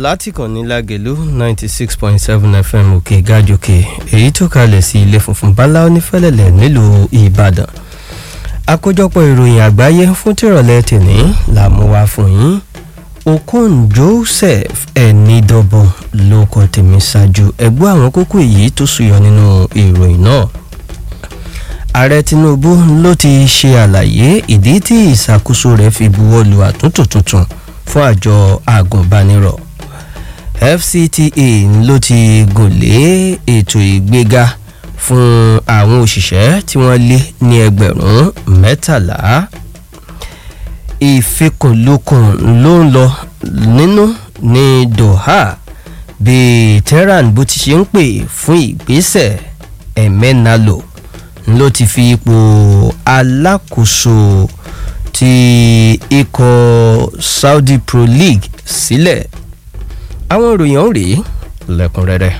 láti kàn ní lágẹ̀lú ninety six point seven fm òkè gàjòkè èyí tó kalẹ̀ sí ilé funfun bala onífẹ́lẹ́lẹ̀ nílùú ìbàdàn àkójọpọ̀ ìròyìn àgbáyé fún tìrọ̀lẹ́ tèní là mú wá fún yín okon joseph ẹnidọ́bọ̀n ló kọ tèmi ṣáájú ẹgbẹ́ àwọn kókó èyí tó ṣùyọ nínú ìròyìn náà ààrẹ tinubu ló ti ṣe àlàyé ìdí tí ìṣàkóso rẹ̀ fi buwọ́ lu àtúntò tuntun fún àjọ agùnbánirọ̀ fcta ló ti gùn lé ètò ìgbéga fún àwọn òṣìṣẹ́ tí wọ́n lé ní ẹgbẹ̀rún mẹ́tàlá ìfikùnlukùn ló ń lọ nínú ní doha bí tehran bó ti ṣe ń pè fún ìgbésẹ̀ ẹ̀mẹ́nalo ló ti fi ipò alákòóso ti ikọ̀ saudi pro league sílẹ̀ àwọn ìròyìn ọ̀hún rèé lẹ́kùnrẹ́rẹ́.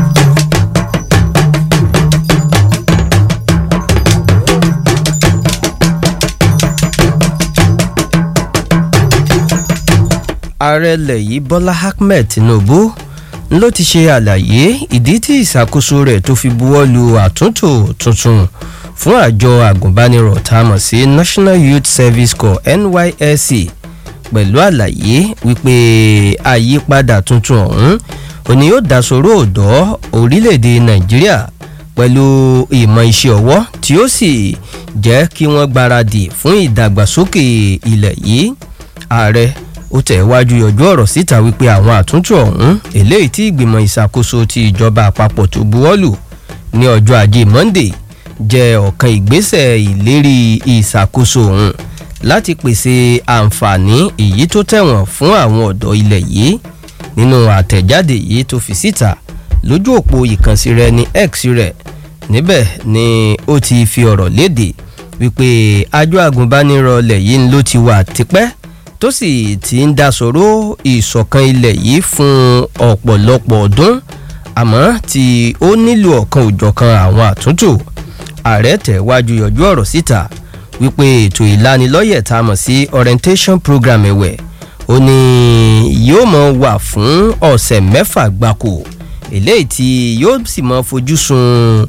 ààrẹ ilẹ̀ yìí bọ́lá ahmed tinubu ló ti ṣe àlàyé ìdí tí ìṣàkóso rẹ̀ tó fi buwọ́ lu àtúntò tuntun fún àjọ àgùnbánirọ̀ tá a mọ̀ sí national youth service corps nysc pẹ̀lú àlàyé wípé àyípadà tuntun ọ̀hún òní yóò dásòrò ọ̀dọ́ orílẹ̀-èdè nàìjíríà pẹ̀lú ìmọ̀ iṣẹ́ ọwọ́ tí ó sì jẹ́ kí wọ́n gbáradì fún ìdàgbàsókè ilẹ̀ yìí ààrẹ ó tẹ̀ wájú yọjú ọ̀rọ̀ síta wípé àwọn àtúntò ọ̀hún eléyìí tí ìgbìmọ̀ ìṣàkóso ti ìjọba àpapọ̀ tó buwọ́lù ní ọjọ́ ajé monday jẹ́ ọ̀kan ìgbésẹ̀ ìlérí ìṣàkóso ọ̀hún láti pèsè àǹfààní èyí tó tẹ̀wọ̀n fún àwọn ọ̀dọ́ ilẹ̀ yìí nínú àtẹ̀jáde yìí tó fi síta lójú òpó ìkànsí rẹ ní x rẹ níbẹ̀ ni ó ti fi ọ̀rọ̀ léde wípé àjọ àgùnbánirọ̀ ilẹ̀ yìí ló ti wà tipẹ́ tó sì ti ń dasọ̀rọ̀ ìṣọ̀kan ilẹ̀ yìí fún ọ̀pọ̀lọpọ̀ ọdún àmọ́ tí ó nílò ọ̀kan òjọ̀kan àwọn àtúntò ààrẹ tẹ̀wájú yọjú ọ̀rọ̀ síta wípé ètò ìlanilọ́yẹ̀ tá a mọ̀ sí orientation program ẹ̀wẹ̀ ó ní yóò mọ̀ wà fún ọ̀sẹ̀ mẹ́fà gbáko eléyìí tí yóò sì mọ̀ fojú sun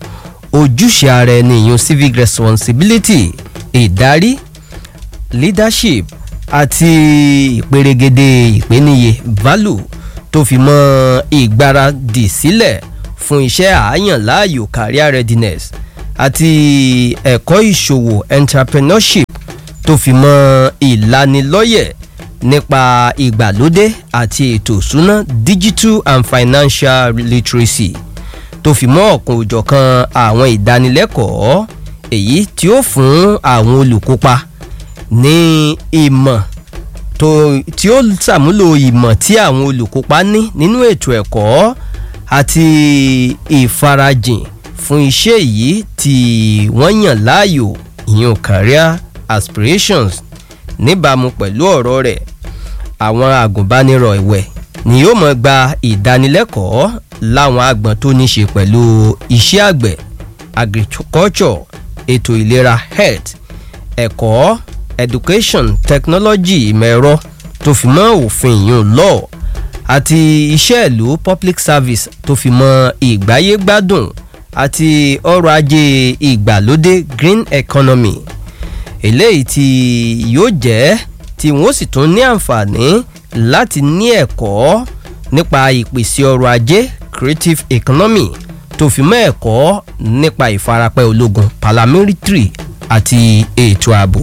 ojúṣe ara ẹni ìyún civic responsibility ìdarí leadership àti ìperégedé ìpèníye value tó fi mọ ìgbáradì sílẹ̀ fún iṣẹ́ àáyàn láàyò career readiness àti ẹ̀kọ́ ìṣòwò entrepreneurship tó fi mọ ìlanilọ́yẹ̀ nípa ìgbàlódé àti ètò ìṣúná digital and financial literacy tó fi mọ́ ọ̀kan òjọ̀kan àwọn ìdánilẹ́kọ̀ọ́ èyí tí ó fún àwọn olùkópa ní ìmọ̀ tó tí ó ṣàmúlò ìmọ̀ tí àwọn olùkópa ní nínú ètò ẹ̀kọ́ àti ìfarajìn fún iṣẹ́ yìí tí wọ́n yàn láàyò ìyún career aspirations níbàámu pẹ̀lú ọ̀rọ̀ rẹ̀ àwọn agùnbánirọ̀ ìwẹ̀ ni yóò mọ̀ gba ìdánilẹ́kọ̀ọ́ láwọn agbọ̀n tó ní ṣe pẹ̀lú iṣẹ́ àgbẹ̀ agriculture ètò ìlera health ẹ̀kọ́ education technology ìmọ̀ ẹ̀rọ tó fi mọ́ òfin ìyún law àti iṣẹ́ ìlú public service tó fi mọ́ ìgbáyégbádùn àti ọrọ̀ ajé ìgbàlódé green economy eléyìí tí yóò jẹ́ tí wọ́n sì tún ní àǹfààní láti ní ẹ̀kọ́ nípa ìpèsè ọrọ̀ ajé creative economy tó fi mọ́ ẹ̀kọ́ nípa ìfarapẹ́ ológun paramilitary àti ètò ààbò.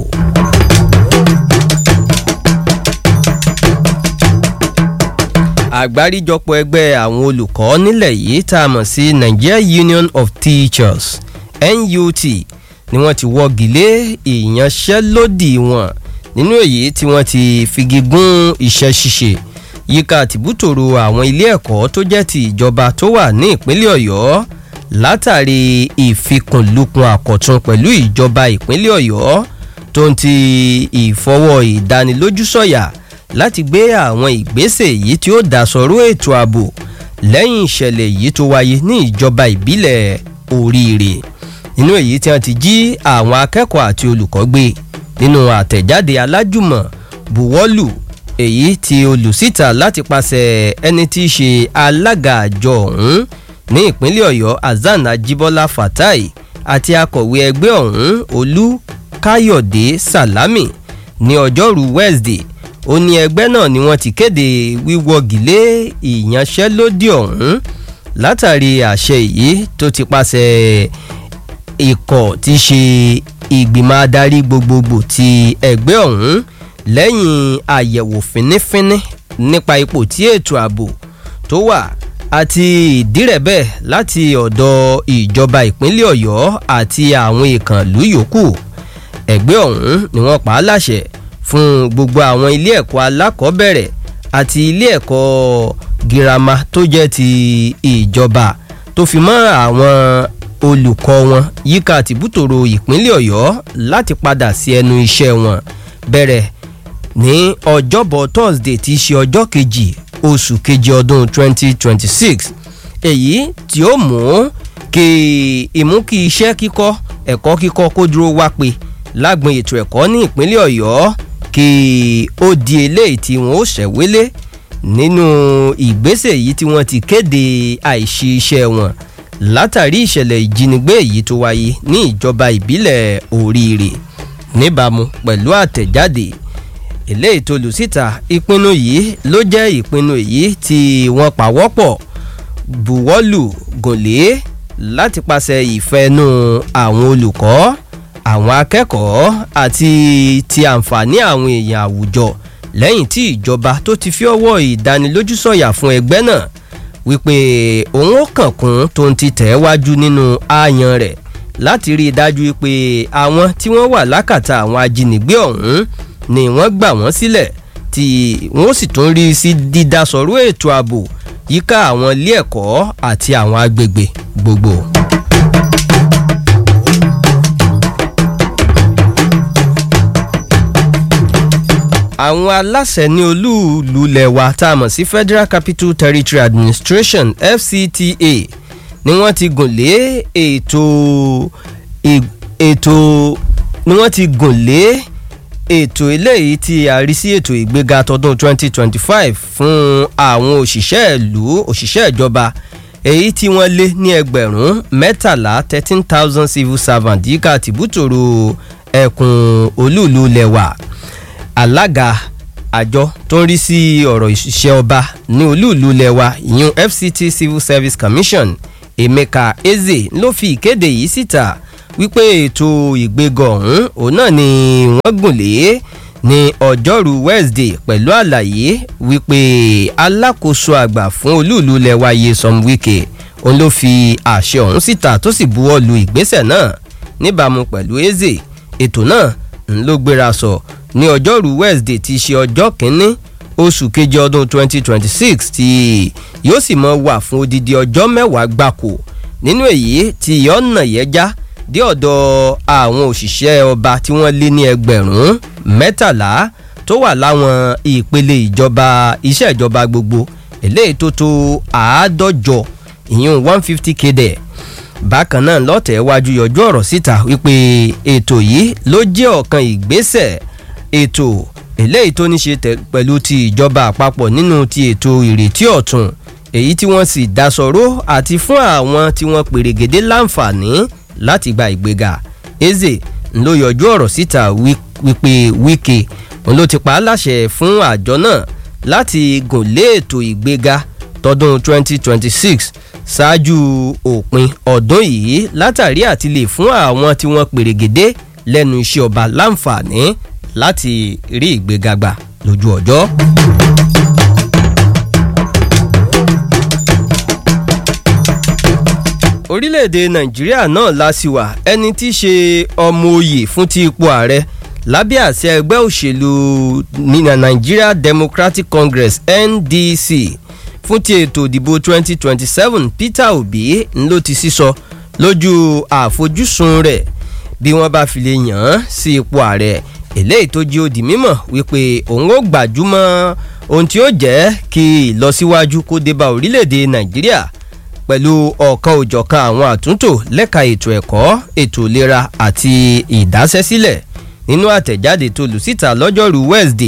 àgbáríjọpọ̀ ẹgbẹ́ àwọn olùkọ́ nílẹ̀ yìí tá a mọ̀ sí nigeria union of teachers nut ni wọ́n ti wọ́gi lé ìyanṣẹ́lódì wọn nínú èyí tí wọ́n ti figi gún iṣẹ́ ṣíṣe yíká tìbútòrò àwọn ilé ẹ̀kọ́ tó jẹ́ ti ìjọba tó wà ní ìpínlẹ̀ ọ̀yọ́ látàrí ìfikùnlukùn àkọ̀tun pẹ̀lú ìjọba ìpínlẹ̀ ọ̀yọ́ tó ń ti ìfọwọ́ ìdánilójú sọ̀yà láti gbé àwọn ìgbésẹ̀ yìí tí ó dá sọ̀rọ̀ ètò ààbò lẹ́yìn ìṣẹ̀lẹ̀ yìí tó wáyé ní ìjọba ìbílẹ̀ oríire nínú èyí tí wọ́n ti jí àwọn akẹ́kọ̀ọ́ àti olùkọ́ gbé nínú àtẹ̀jáde alájùmọ̀ buwọ́lù èyí tí olùsíta láti pàṣẹ ẹni tí í ṣe alága àjọ ọ̀hún ní ìpínlẹ̀ ọ̀yọ́ hasan ajibola fatai àti akọ̀wé ẹgbẹ́ ọ̀hún olú káyọ̀dé salami ní ọjọ́rú wednesday ó ní ẹgbẹ́ náà ni wọ́n ti kéde wíwọ́gilé ìyanṣẹ́lódì ọ̀hún látàrí àṣẹ yìí tó ti pàṣẹ ikọ̀ tí í ṣe ìgbìmọ̀ adarí gbogbogbò ti ẹgbẹ́ ọ̀hún lẹ́yìn àyẹ̀wò fínífíní nípa ipò tí ètò ààbò tó wà àti ìdírẹ̀bẹ̀ láti ọ̀dọ̀ ìjọba ìpínlẹ̀ ọ̀yọ́ àti àwọn ìkànlú yòókù ẹgbẹ́ ọ̀hún ni wọ́n pa á láṣẹ fún gbogbo àwọn ilé ẹ̀kọ́ alákọ̀ọ́bẹ̀rẹ̀ àti ilé ẹ̀kọ́ girama tó jẹ́ ti ìjọba tó fi mọ́ àwọn olùkọ́ wọn yíká tìbútòrò ìpínlẹ̀ ọ̀yọ́ láti padà sí ẹnu iṣẹ́ wọn bẹ̀rẹ̀ ní ọjọ́bọ̀ thursday tí í ṣe ọjọ́ kejì oṣù kejì ọdún 2026 èyí tí ó mú kí ìmú kí iṣẹ́ kíkọ́ ẹ̀kọ́ kíkọ́ kó dúró wá pé lágbọn ètò ẹ̀kọ́ ní ìpínlẹ̀ ọ̀yọ́ kí ó di eléyìí tí wọ́n ó ṣẹ̀wélé nínú ìgbésẹ̀ yìí tí wọ́n ti kéde àìṣe iṣẹ́ wọn látàrí ìṣẹ̀lẹ̀ ìjínigbé èyí tó wáyé ní ìjọba ìbílẹ̀ oríire níbàámu pẹ̀lú àtẹ̀jáde eléyìí tó lù síta ìpinnu yìí ló jẹ́ ìpinnu èyí tí wọ́n pàwọ́pọ̀ buwọ́lù gòlé láti pàṣẹ ìfẹ́nu àwọn olùkọ́ àwọn akẹ́kọ̀ọ́ àti ti àǹfààní àwọn èèyàn àwùjọ lẹ́yìn tí ìjọba tó ti fi ọwọ́ ìdánilójú sọ̀yà fún ẹgbẹ́ náà wípé òun ó kànkún tó ń ti tẹ̀ wájú nínú ààyàn rẹ̀ láti rí i dájú pé àwọn tí wọ́n wà lákàtà àwọn ajínigbé ọ̀hún ni wọ́n gbà wọ́n sílẹ̀ tí wọ́n sì tún rí sí dídásọ̀rọ̀ ètò ààbò yíká àwọn ilé ẹ̀kọ́ àti àwọn agbègbè gbogbo. àwọn aláṣẹ ní olúùlú lẹ̀wà tá a mọ̀ sí federal capital territory administration fcta ni wọ́n ti gùn lé ètò ètò ni wọ́n ti gùn lé ètò eléyìí tí a rí sí ètò ìgbéga tọdún 2025 fún àwọn òṣìṣẹ́ ìlú òṣìṣẹ́ ìjọba èyí tí wọ́n lé ní ẹgbẹ̀rún mẹ́tàlá thirteen thousand civil servant yíká tìbútòrò ẹkùn olúùlú lẹ̀wà alága àjọ tó ń rí sí ọ̀rọ̀ ìṣiṣẹ́ ọba ní olúùlú lẹ̀wà ìyún fct civil service commission emeka eze ló fi ìkéde yìí síta wípé ètò ìgbéga ọ̀hún òun náà ni wọ́n gùn lé ní ọjọ́rú wednesday pẹ̀lú àlàyé wípé alákòóso àgbà fún olúùlú lẹ̀wà Nyesom Wike òun ló fi àṣẹ ọ̀hún síta tó sì buwọ́ lu ìgbésẹ̀ náà níbàámu pẹ̀lú eze ètò náà ń ló gbéra sọ ní ọjọ́rú wednesday ti ṣe ọjọ́ kínní oṣù kejì ọdún 2026 tí yóò sì mọ wà fún odidi ọjọ́ mẹ́wàá gbáko nínú èyí tí yọ̀ọ̀nà yẹn já dé ọ̀dọ̀ àwọn òṣìṣẹ́ ọba tí wọ́n lé ní ẹgbẹ̀rún mẹ́tàlá tó wà láwọn ìpele ìjọba iṣẹ́ ìjọba gbogbo eléyìí tó tó àádọ́jọ ìyún one fifty kéde bákan náà lọ́tẹ̀ wájú yọjú ọ̀rọ̀ síta wípé ètò yìí ló jẹ́ ọ̀kan ìgbésẹ̀ ètò eléyìí tó ní ṣe pẹ̀lú ti ìjọba àpapọ̀ nínú ti ètò ìrètí ọ̀tun èyí tí wọ́n sì dasọ̀rọ̀ àti fún àwọn tí wọ́n pèrègèdè láǹfààní láti gba ìgbéga eze ló yọjú ọ̀rọ̀ síta wípé wíkẹ́ òun ló ti pa á láṣẹ fún àjọ náà láti gùn lé ètò ìgbéga tọdún 2026 ṣáájú òpin ọdún yìí látàrí àti lè fún àwọn tí wọ́n pèrègèdè lẹ́nu iṣẹ́ ọba láǹfààní láti rí ìgbéga gbà lójú ọjọ́. orílẹ̀-èdè nàìjíríà náà lásìwà ẹni tí í ṣe ọmọ oyè fún ti ipò ààrẹ lábẹ́ àṣẹ ẹgbẹ́ òṣèlú nigeria democratic congress ndc fún ti ètò ìdìbò 2027 peter obi ló ti sísọ lójú àfojúsùn rẹ̀ bí wọ́n bá fi lè yàn án sí ipò ààrẹ eléyìí tó jí ó di mímọ̀ wípé òun ó gbàjúmọ́ ohun tí ó jẹ́ kí ìlọsíwájú kó dé bá orílẹ̀-èdè nàìjíríà pẹ̀lú ọ̀kan òjọ̀kan àwọn àtúntò lẹ́ka ètò ẹ̀kọ́ ètò ìlera àti ìdásẹ́sílẹ̀ nínú àtẹ̀jáde tó lù síta lọ́jọ́rú wednesday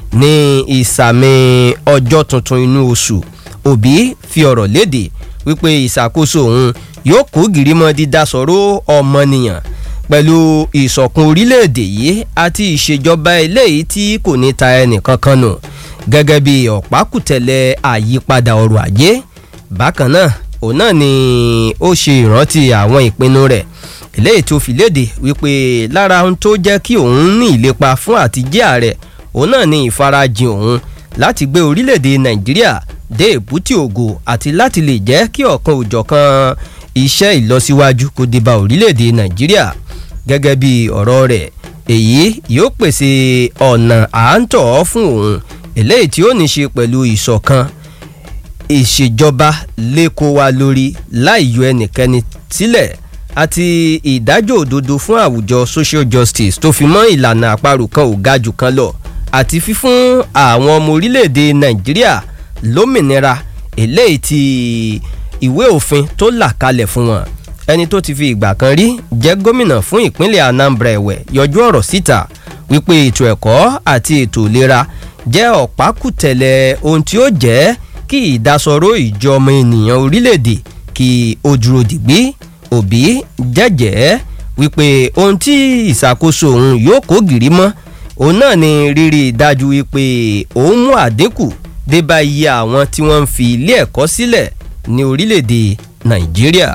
ní ìsàmì ọjọ́ tuntun inú oṣù òbí fi ọ̀rọ̀ léde wípé ìṣàkóso òun yóò kó gìrìmọ́ dídásọ̀rọ̀ ọmọnìyàn pẹ̀lú ìṣọ̀kan orílẹ̀-èdè yìí àti ìṣèjọba eléyìí tí kò ní ta ẹnìkankan nù gẹ́gẹ́ bí ọ̀pákùtẹ̀lẹ̀ àyípadà ọrọ̀ ajé bákan náà òun náà ni ó ṣe ìrántí àwọn ìpinnu rẹ̀ eléyìí tó fi léde wípé lára ohun tó jẹ́ kí òun ní ìlépa fún àtijẹ́ ààrẹ òun náà ni ìfarajìn òun láti gbé orílẹ̀-èdè nàìjíríà dé èbúté ògo àti láti lè jẹ́ kí ọ̀kan òjọ̀kan iṣẹ́ ìlọsíwájú kó dé bá orílẹ̀-èdè nàìjíríà gẹ́gẹ́ bí ọ̀rọ̀ rẹ̀ èyí yóò pèsè ọ̀nà àántọ̀ fún òun eléyìí tí ó ní ṣe pẹ̀lú ìṣọ̀kan ìṣèjọba lẹ́kọ̀ọ́ wa lórí láì yọ ẹnikẹ́ni sílẹ̀ àti ìdájọ́ òdodo fún àwùjọ social justice tó fi mọ́ ìlànà àparò kan ò ga jù kan lọ àti fífún àwọn ọmọ orílẹ̀-èdè nàìjíríà lómìnira eléyìí tí ìwé òfin tó là kalẹ̀ fún wọn ẹni tó ti fi ìgbà kan rí jẹ́ gómìnà fún ìpínlẹ̀ anambra ẹ̀wẹ̀ yọjú ọ̀rọ̀ síta wípé ètò ẹ̀kọ́ àti ètò ìlera jẹ́ ọ̀pákùtẹ̀lẹ̀ ohun tí ó jẹ́ kí ìdásọ̀rọ̀ ìjọ ọmọ ènìyàn orílẹ̀-èdè kí ó dúró dìgbì òbí jẹ́jẹ́ wípé ohun tí ìṣàkóso òun yóò kó gìrì mọ́ òun náà ni rírí dájú wípé òun mú àdínkù dé bá iye àwọn tí wọ́n ń fi ilé ẹ̀kọ́ sílẹ̀ ní orílẹ̀-èdè nàìjíríà.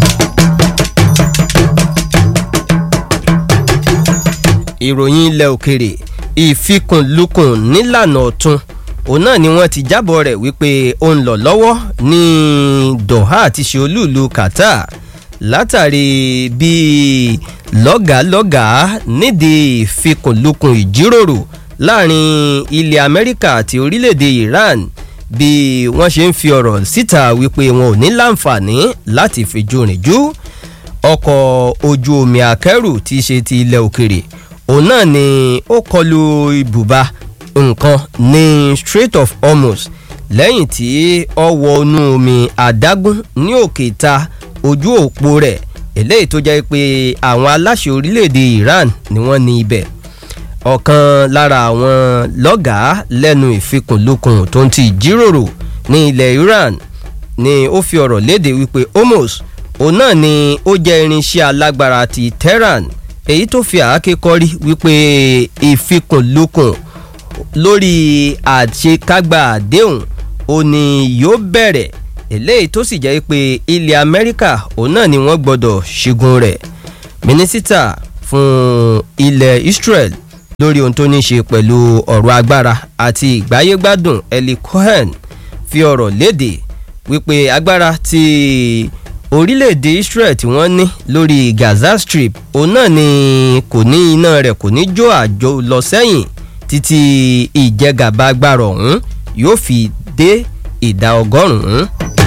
ìròyìn ilẹ̀ òkèrè ìfikùnlukùn nílànà ọ̀tun òun náà ni wọ́n ti jábọ̀ rẹ̀ wípé ó ń lọ lọ́wọ́ ní doha àti ṣe olúùlú qatar látàrí bí lọ́gàálọ́gàá nídìí ìfikùnlukùn ìjíròrò láàrin ilẹ̀ amẹ́ríkà àti orílẹ̀-èdè iran bí wọ́n ṣe ń fi ọ̀rọ̀ síta wípé wọn ò ní láǹfààní láti fìjú rìn jú ọkọ̀ ojú omi akẹ́rù tí í ṣe ti ilẹ̀ òkèrè òun náà ni ó kọlu ibùba nǹkan ní strait of hormuz lẹ́yìn tí ó wọ inú omi adágún ní òkè ta ojú òpó rẹ̀ eléyìí tó jẹ́ pé àwọn aláṣẹ orílẹ̀-èdè iran ni wọ́n ní ibẹ̀ ọ̀kan lára àwọn lọ́gàá lẹ́nu ìfikùnlukùn tó ń ti jíròrò ní ilẹ̀ iran ni ó fi ọ̀rọ̀ léde wípé hormuz òun náà ni ó jẹ́ irinṣẹ́ alágbára ti tehran èyí tó fi àáké kọ́rí wípé ìfikùnlukùn lórí àṣekágbá àdéhùn ó ní yóò bẹ̀rẹ̀ eléyìí tó sì jẹ́ pé ilẹ̀ amẹ́ríkà òun náà ni wọ́n gbọ́dọ̀ ṣẹ́gun rẹ̀ mínísítà fún ilẹ̀ israel lórí ohun tó ní ṣe pẹ̀lú ọ̀rọ̀ agbára àti ìgbáyégbádùn eli cohen fi ọ̀rọ̀ léde wípé agbára ti orílẹ̀-èdè israel tí wọ́n ní lórí gaza strip òun náà ni kò ní iná rẹ̀ kò ní jó àjò lọ sẹ́yìn títí ìjẹgàba agbára ọ̀hún yóò fi dé ìdá ọgọ́rùn-ún.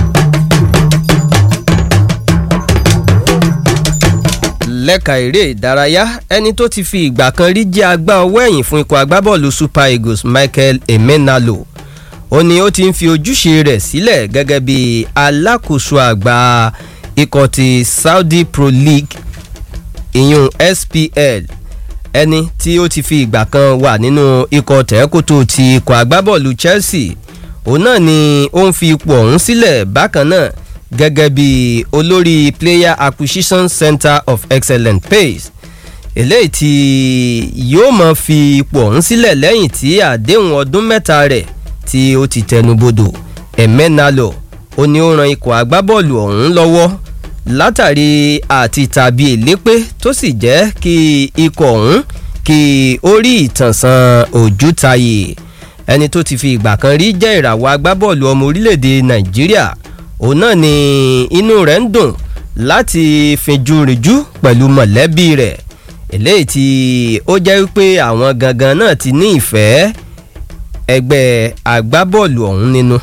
lẹ́ka eré ìdárayá ẹni tó ti fi ìgbà kan rí jẹ́ agbá ọwọ́ ẹ̀yìn fún ikọ̀ agbábọ́ọ̀lù super eagles michael emenalo ó ní ó ti ń fi ojúṣe rẹ̀ sílẹ̀ gẹ́gẹ́ bí alákòóso àgbà ikọ̀ ti saudi pro league ìyún spl ẹni tí ó ti fi ìgbà kan wà nínú ikọ̀ tẹ́kótó ti ikọ̀ agbábọ́ọ̀lù chelsea òun náà ni ó ń fi ipò ọ̀hún sílẹ̀ bákan náà gẹ́gẹ́ bí olórí player acquisition center of excellent pace eléyìí tí yóò mọ̀ fi ipò ọ̀hún sílẹ̀ lẹ́yìn tí àdéhùn ọdún mẹ́ta rẹ̀ tí ó ti tẹnubodò ẹ̀mẹ́nalọ̀ ó ní ó ran ikọ̀ agbábọ́ọ̀lù ọ̀hún lọ́wọ́ látàrí àti tàbí èlépé tó sì jẹ́ kí ikọ̀ ọ̀hún kí ó rí ìtànsán òjútayé ẹni tó ti fi ìgbà kan rí jẹ́ ìràwọ̀ agbábọ́ọ̀lù ọmọ orílẹ̀-èdè nàìjíríà òun náà ni inú rẹ̀ ń dùn láti finjú rìnjú pẹ̀lú mọ̀lẹ́bí rẹ̀ eléyìí tí ó jẹ́ wípé àwọn gangan náà ti ní ìfẹ́ ẹgbẹ́ agbábọ́ọ̀lù ọ̀hún nínú.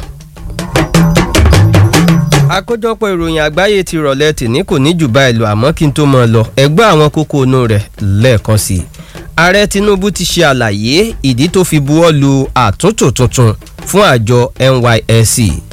àkójọpọ̀ ìròyìn àgbáyé ti rọ̀lẹ́ tìní kò ní jù báyìí lọ àmọ́ kí n tó mọ̀ lọ ẹgbẹ́ àwọn kókó inú rẹ̀ lẹ́ẹ̀kan sí i. ààrẹ tinubu ti ṣe àlàyé ìdí tó fi buwọ́ lu àtúntò tuntun fún àjọ nysc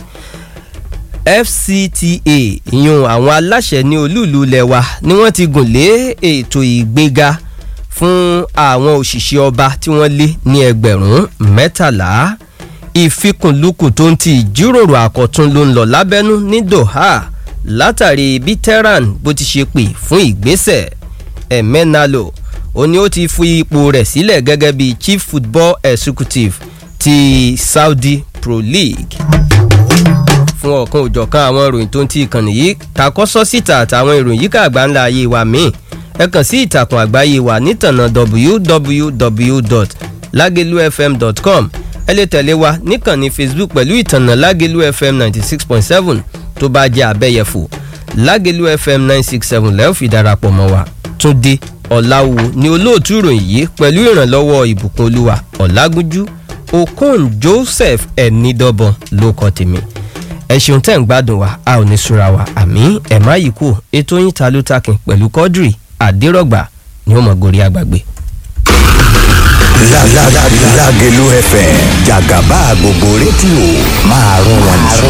fcta ìyún àwọn aláṣẹ ní olúùlú lẹwa ni wọ́n ti gùn lé ètò ìgbéga fún àwọn òṣìṣẹ́ ọba tí wọ́n lé ní ẹgbẹ̀rún mẹ́tàlá ìfikùnlukùn tó ń ti ìjíròrò àkọ́tún ló ń lọ lábẹ́nú ní Doha látàrí bí Tehran bó ti ṣe pè fún ìgbésẹ̀ Emenalo ó ní ó ti fi ipò rẹ̀ sílẹ̀ gẹ́gẹ́ bí chief football executive ti Saudi Pro League fún ọ̀kan òjọ̀kan àwọn ìròyìn tó ń ti ìkànnì yìí takọ́sọ́ síta àtàwọn ìròyìn yíká àgbáńlá ayé wa míì ẹ kàn sí ìtàkùn àgbáyé wa nítànà www.lagelufm.com ẹ lè tẹ̀lé wa níkànnì Facebook pẹ̀lú ìtànà Lagelu FM ninety six point seven tó bá jẹ́ abẹ́yẹfò Lagelu FM nine six seven lẹ́ẹ̀ fi darapọ̀ mọ́ wa Túndé Ọ̀làwò ni olóòtú ìròyìn yìí pẹ̀lú ìrànlọ́wọ́ ìbùkún olúwa Ọ̀làgúnjú Okon Joseph Ẹ̀nìdọ́bọ̀n ló kọ́ tèmi ẹ ṣeun tẹ́ ń gbádùn wa a ò ní súra wa àmì ẹ̀ má yìí kú ètò yín ta ló takin pẹ̀lú Quadri àdérọ̀gbà ni ó mọ̀ gorí àgbàgbé. Lágẹ̀lú FM jàgàbá gbogbo rédíò máa rún wọn jù.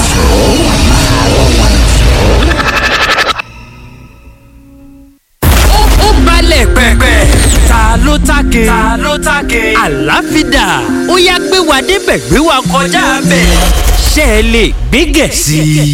ó balẹ̀ pẹ̀pẹ̀. ta ló take. ta ló take. àlàáfíà ó yá gbé wa débẹ̀ gbé wa kọjá bẹ̀. ṣé ẹ lè gbé gẹ̀ sí i.